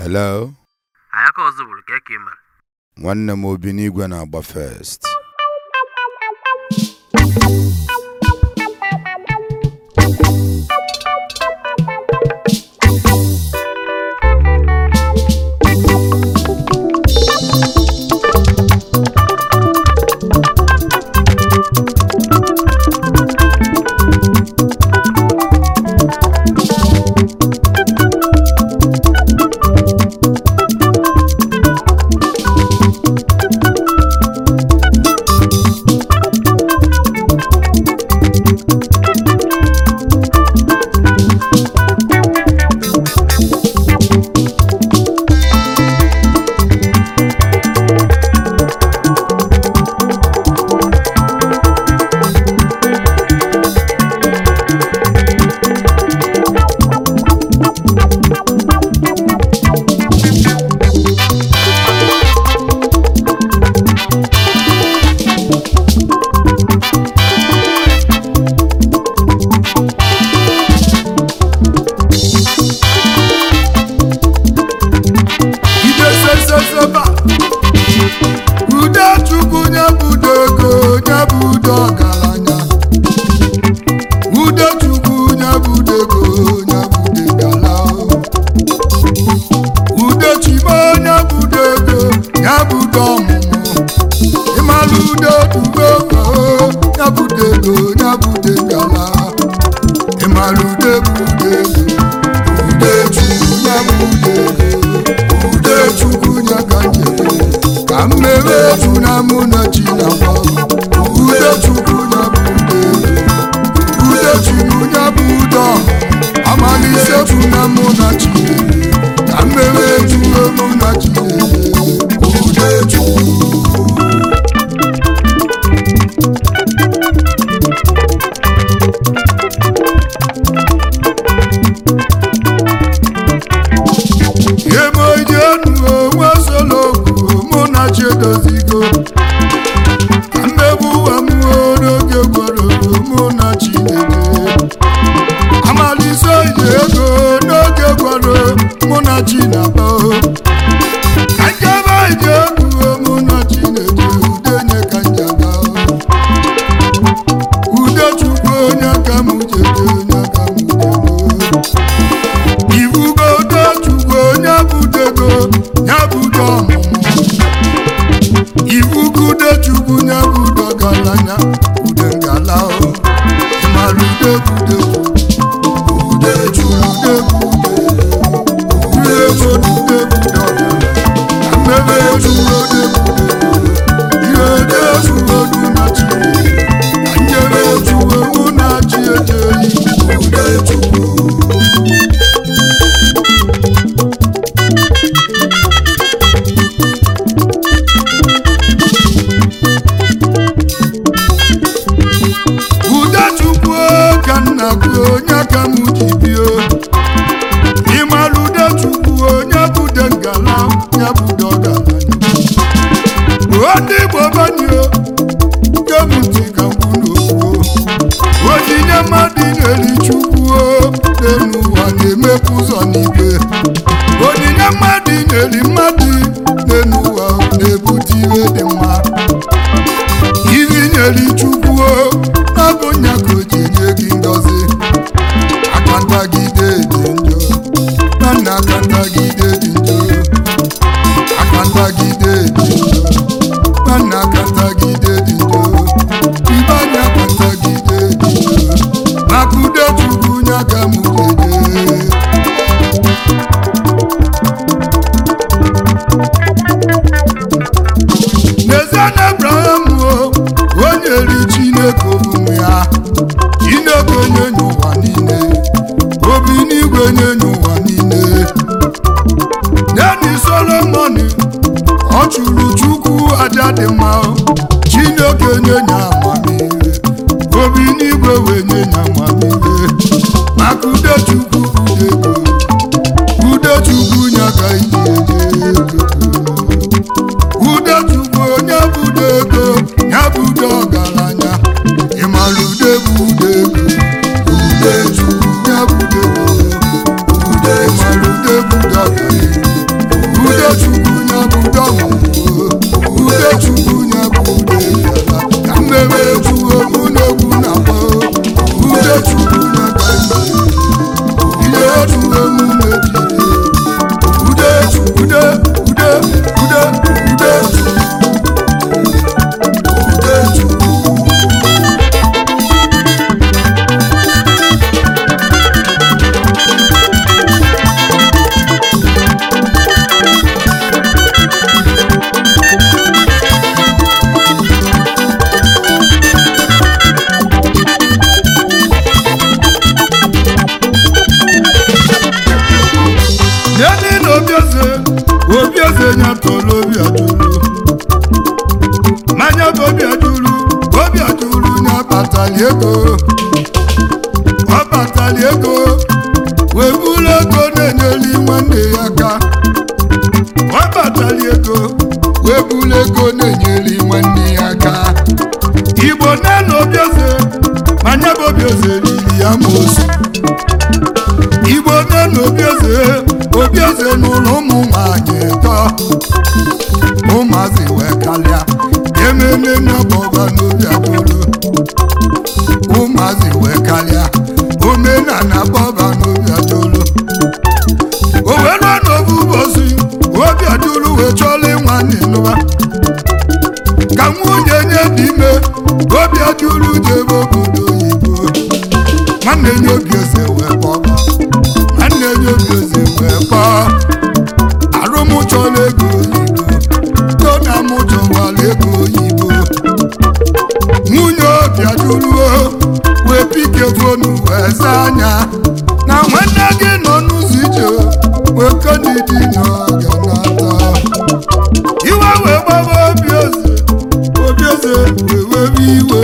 hello anyị aka ọzọ bụrụ ka eke mere nwanne m obi n'igwe na-agba first ideseseseba ude chukwu nye budo ego nye budo ọgaranya ude chukwu nye budo ego nye budo gala ude chime nye budo ego nye budo ọmụmụ ịmalụ ude dugo ego nye budo ego nye budo gala ịmalụ ude budo ego ude chukwu nye budo ego ude chukwu nye ka njere ka mmebe efu na mụ na chi na gba ude chukwu nye bụ ude ude chukwu nye bụ ude amalise efu na mụ na chi ka mmebe efu mụ na chi ude chukwu ebe enu onwe solo okwu mụ na chi edozigo ka mmegbu ụwa m n'oge gworo mụ na chi na-eje amalise ije ego n'oge gworo mụ na chi na-aba ka njebe ije ego mụ na chi na-eje udenye ka njaba ude chukwu onye ka m jede onye ka m jede ibugo tochukwu onye budego ya budo ọmụmụ ibugude chukwu ya budo galanya ude ngala o ịmara ude bude ude chukwu ude bude ude ego ude bude ọgala na mmebe chukwu ode bude ihe ode chukwu odu na chi na njebe chukwu mụ na chi ejeyi ude chukwu udechukwu ka nna gị onye ka m ji bie ịmara udechukwu onye bude ngala ya bude ọgaranya ndị igbo banyo nke m ntị ka mkpu n'okwu onyinye mmadụ na-eri chukwu n'elu ụwa na-emepụ ụzọ n'igwe onyinye mmadụ na-eri mmadụ n'elu ụwa na-ebute ihe dị mma iri nyere chukwu n'ọbụ nya ka o ji nye gị ngọzi aka ntagide dị njọ na nna aka ntagide dị njọ aka ntagide dị njọ na nna aka ntagide dị njọ ibe anya aka ntagide dị njọ maka ude chukwu nya ka m jeje n'ezie na abraham o onye ri chineke omume ya chineke onye nye ụwa niile obi n'igwe nye nye ụwa niile neni solomon ọ chụrụ chukwu aja dị mma chineke nye nye amamihe obi n'igwe wee nye nye amamihe maka ude chukwu ude ego ude chukwu nye ka iji eje ego ude chukwu onye bude ego ya bude ọgaranya ịmara ude bụ ude ego ude chukwu ya bude ego ude ịmara ude bude ọgaranya ego ọ batali ego wee buru ego na-enyeli nwanne ya aka ọ batali ego wee buru ego na-enyeli nwanne ya aka igbo na-elu obieze ma nye bụ obieze riri ya mosu igbo na-elu obieze obieze n'ụlọ ụmụ nwanyị tọ ụmụazị wee kalịa ememe n'ọbọba n'obi adolo ụmụazị wee kalịa omenala bọba n'obi adolo o wee ruo n'obu ụbọchị obi adolo wee chọọla ịnwa n'ịnụba ka nwunye nye dị ime obi adolo jebe obodo oyibo nwanne nye obi eze wee kpọba nwanne nye obi eze wee kpọọ arụmụchọla ego oyibo tona mụchọwala ego oyibo nwunye obi adụruo wee pike fonu wee zaa anya na nwanne gị nọ n'ụzọ ije wee kodidi n'oge nata iwe wee gbaba obi eze obi eze wee webe iwe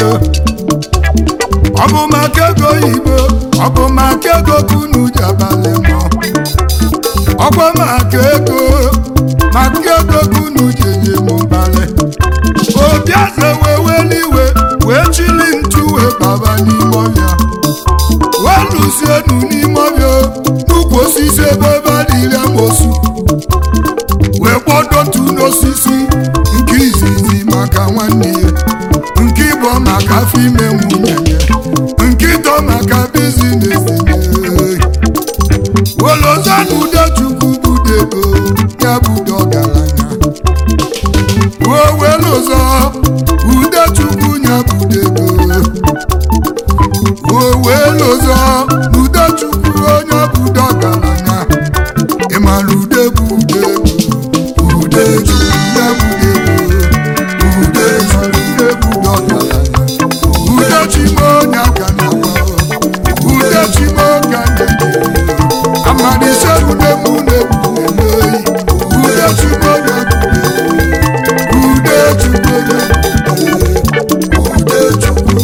ọ bụ maka ego oyibo ọ bụ maka ego kunu ji abalị mọ ọkwa maka ego maka ego kunu ji enye m mbalị obi eze wee weli iwe wee chili ntu wee baba n'ime ọbịa wee lụzienu n'ime ọbịa n'ukwu osisi ebe ebe a na-iri amosu wee kpọdo ntu n'osisi nke izizi maka nwanne ya nke ịbọ maka afọ ime nwunye ya nke ịtọ maka bizines ya wolozanu udechukwu budego ya budo ọgaranya ruo welụzọ udechukwu ya budego ruo welụzọ udechukwu onye budo ọgaranya ịmara ude bụ ude bụ udechukwu ya budego udechukwu ude budo ọgaranya udechimo onye aka na udechimo ka na-ede amadise ude mụ na-egwu emeyi udechimo ya udechukwu ya udechukwu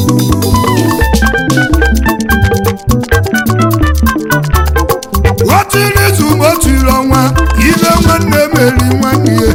otiri izu ma otiri ọnwa ile nwanne meri nwanne ya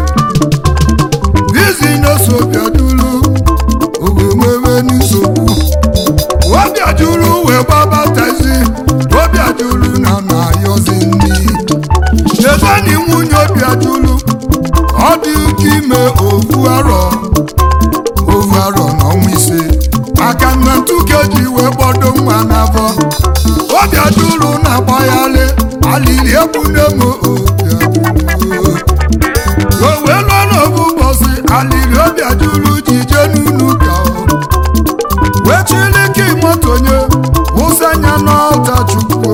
bizinos obiadulu owenwewe nsogbu obiadulu wee gbabatazi obiadulu na na-ayọzi nri chezani nwunye obiadulu ọ dị ụka ime ovu arọ ovu arọ n'ọnwa ise maka na ntuke ji wee gbọdo nwa n'afọ obiadulu na-agbagharị alili egbune m obiadulu o wee lụọ n'obu ụbọchị alili obiadulu ji jee n'unu ka o wee chiliki moto nye wụsa anya n'ọta chukwu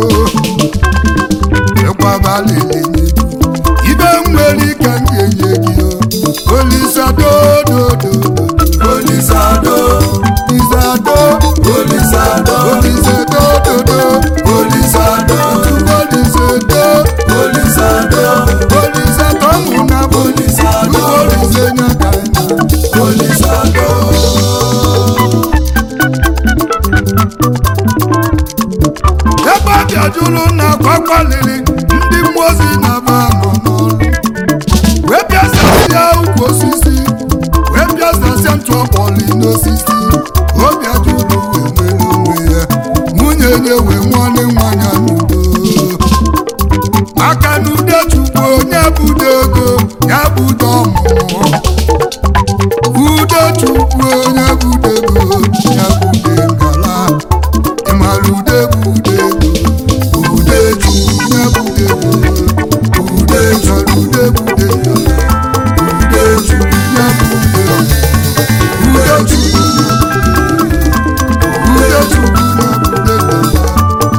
ịkwaba alili n'ibu ibe nwere ike m ga-enye gị o olisadododo olisado isado olisado olisadododo olisado olisado olisado olisado mụna olisado olisenya kaina olisado ebe ọ bịajuru na akwakwaliri ndị mmụọ ozi na-aba nọ n'ọrụ wee bịasasịa ukwu osisi wee bịasasịa ntụ ọkpọli n'osisi obi ajụrụ wee nwere onwe ya nwunye nye wee nwanne nwanya n'udo maka na ude chukwu onye budo ego ya budo ọmụmụ ude chukwu onye budo ego ya bude ngala ịmara ude bụ ude ego ude chukwu ya bude ego ude chọrọ ude bude ego ude chukwu ya bude ego ude chukwu ya bude ego ude chukwu ya bude ego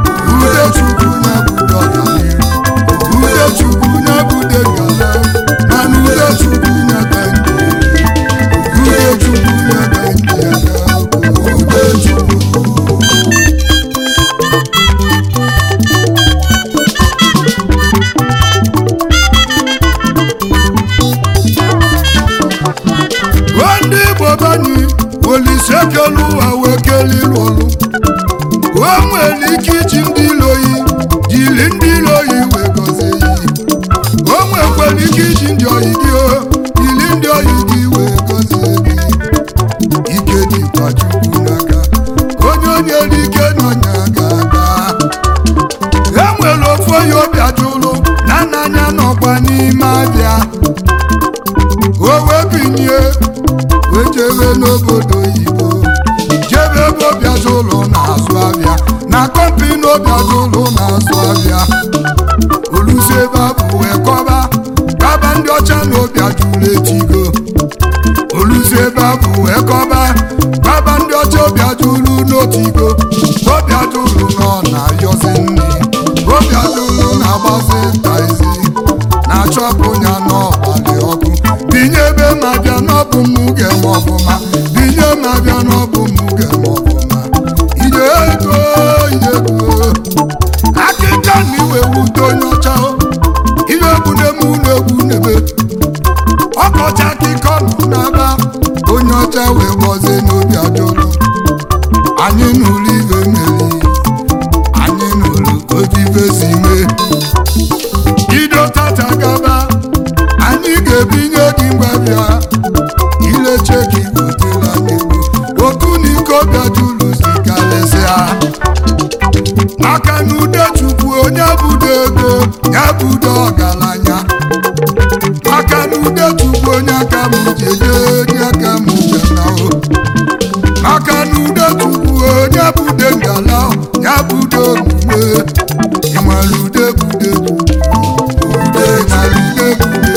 nwere ike iji ndị iloyi jiri ndị iloyi wee gọzie ya o nwekwara ike iji ndị oyi gị o jiri ndị oyi gị wee gọzie gị ike dịkwa chukwu n'aka onye onye ri ike n'ọnya ga-aga e nwere ofu onye obi ajụlụ na nna anya nọkwa n'ime abịa o wee binye wee jebe n'obodo oyibo jebe ebe obi ajụlụ na-azụ abịa na kọmpini obi ajụlụ na-azụ abịa olusi ebe a bụ wee kọba kaba ndị ọcha na obi ajụlụ etigo olusi ebe a bụ wee kọba kaba ndị ọcha obi ajụlụ n'otigo obi ajụlụ nọ na-ayọzi nri obi ajụlụ na-agbazi taizi na-achọpụ ya n'ọgbalị ọkụ binye ebe ma bịa n'ọbụ m ga-eme ọfụma binye ma bịa n'ọbụ m ga-eme ọfụma ide ego ide ego akịka na iwe wute onye ọcha ihe egwu na-eme ụlọ egwu n'ebe ọkọchị akịkọ nọ n'aba onye ọcha wee gbozie n'obi ajụlụ anyị n'ụlọ ibe meri anyị n'ụlọ obi ibe si mee ido tata gaba anyị ga-ebinye gị mgbabịa ileche gị butela n'egwu otu na iko bịajulu si karịsịa maka na ude chukwu onye budo ego ya budo ọgaranya maka na ude chukwu onye aka m jeje onye aka m ganao maka na ude chukwu onye bude ngala ya budo omume ịmara ude bude ude mara ude bude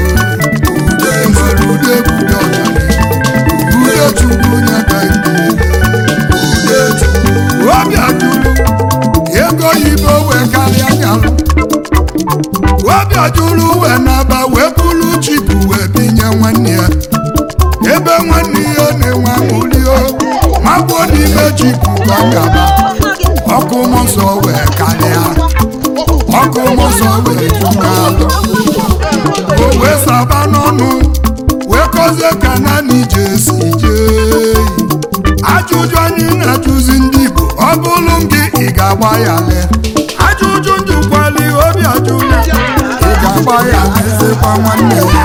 ude mara ude bude ọganihu ude chukwu onye aka ndị ude chukwu obi ajụrụ ego oyibo wee karịa nyalụ obi ajụrụ wee naba wee bulu chipu wee binye nwanne ya ebe nwanne ya na-enwe aṅụrio magbuo n'ime chipu ka ọ gaba ọkụ mmụọ nsọ wee karịa ọkụ mmụọ nsọ wee jukalụ o wee saba n'ọnụ wee kọzie ka naanị ije si jee ajụjụ anyị na-ajụzi ndị Igbo ọ bụrụ m gị ị ga-agba ya lee ajụjụ njụkwali obi ajụla ị ga-agba ya lezekwa nwanne ya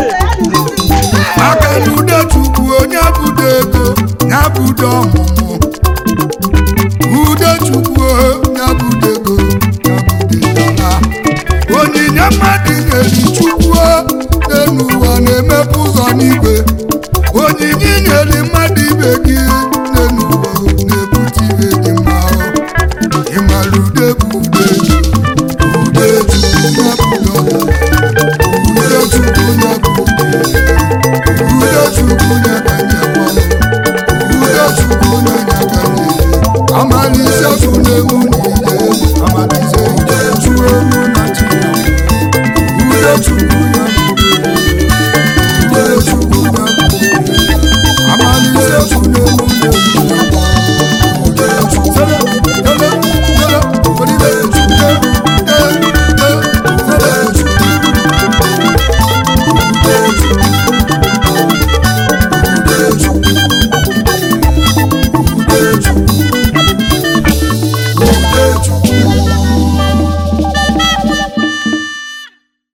aka na ude chukwu onye budo ego ya budo ọmụmụ ude chukwu onye budo ego ya budo dala onyinye mmadụ nyeri chukwu n'elu ụwa na-emepe ụzọ n'igwe onyinye nyeri mmadụ ibe gị n'elu ụwa na-ebute ibe dị mma ịmara ude bụ ude ude chukwu ya budo ude chukwu ya budo ude chukwu na-ebanye mmanụ ude chukwu na-enye aka n'ele amalise chukwu na-ewu